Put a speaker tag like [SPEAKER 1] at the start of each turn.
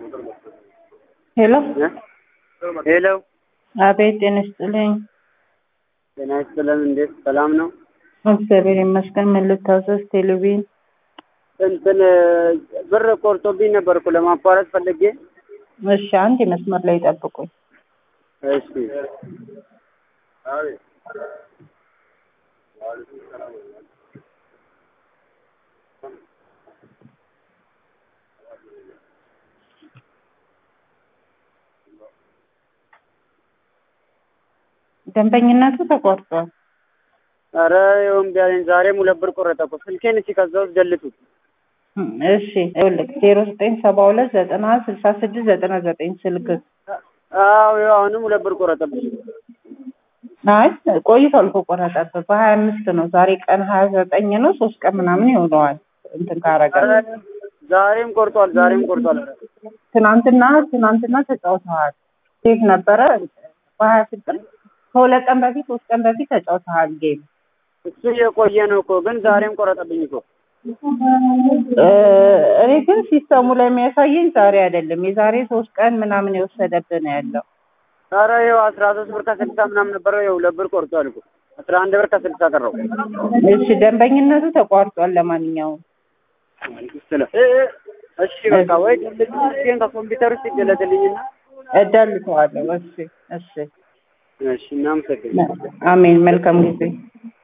[SPEAKER 1] ሄሎ
[SPEAKER 2] ሄሎ
[SPEAKER 1] አቤት፣ ጤና ይስጥልኝ።
[SPEAKER 2] ጤና ይስጥልን። እንዴት ሰላም ነው?
[SPEAKER 1] እግዚአብሔር ይመስገን። ምን ልታዘዝ? ቴሌቪዥን
[SPEAKER 2] እንትን ብር ቆርጦብኝ ነበርኩ ለማቋረጥ ፈልጌ።
[SPEAKER 1] እሺ፣ አንድ መስመር ላይ ጠብቁኝ።
[SPEAKER 2] እሺ
[SPEAKER 1] ደንበኝነቱ ተቋርጧል።
[SPEAKER 2] ኧረ ይኸው እምቢ አለኝ። ዛሬም ሁለት ብር ቆረጠ እኮ ስልኬን እስኪ ከዛ ውስጥ ገልጡት።
[SPEAKER 1] እሺ ይኸውልህ ዜሮ ዘጠኝ ሰባ ሁለት ዘጠና ስልሳ ስድስት ዘጠና ዘጠኝ ስልክ
[SPEAKER 2] አዎ ይኸው አሁንም ሁለት ብር ቆረጠብኝ።
[SPEAKER 1] አይ ቆይቷል እኮ ቆረጠብህ። በሀያ አምስት ነው ዛሬ ቀን ሀያ ዘጠኝ ነው። ሶስት ቀን ምናምን ይሆነዋል እንትን ካረገ
[SPEAKER 2] ኧረ ዛሬም ቆርጧል፣ ዛሬም ቆርጧል። ኧረ
[SPEAKER 1] ትናንትና ትናንትና ተጫውተዋል። ሴት ነበረ በሀያ ስድስት ከሁለት ቀን በፊት ሶስት ቀን በፊት ተጫውተዋል ጌም
[SPEAKER 2] እሱ የቆየ ነው እኮ ግን ዛሬም ቆረጠብኝ እኮ።
[SPEAKER 1] እኔ ግን ሲስተሙ ላይ የሚያሳየኝ ዛሬ አይደለም የዛሬ ሶስት ቀን ምናምን የወሰደብህ ነው ያለው።
[SPEAKER 2] ኧረ ይኸው አስራ ሶስት ብር ከስልሳ ምናምን ነበረው ይኸው ሁለት ብር ቆርጧል እኮ አስራ አንድ ብር ከስልሳ ቀረው።
[SPEAKER 1] እሺ ደንበኝነቱ ተቋርጧል። ለማንኛውም
[SPEAKER 2] ስለ- እ- እ- እሺ በቃ ወይ ድልት ስልኬን ከኮምፒውተር ውስጥ ይገለጥልኝና
[SPEAKER 1] እደልተዋለሁ። እሺ እሺ
[SPEAKER 2] እሺ እናመሰግናለን።
[SPEAKER 1] አሜን። መልካም ጊዜ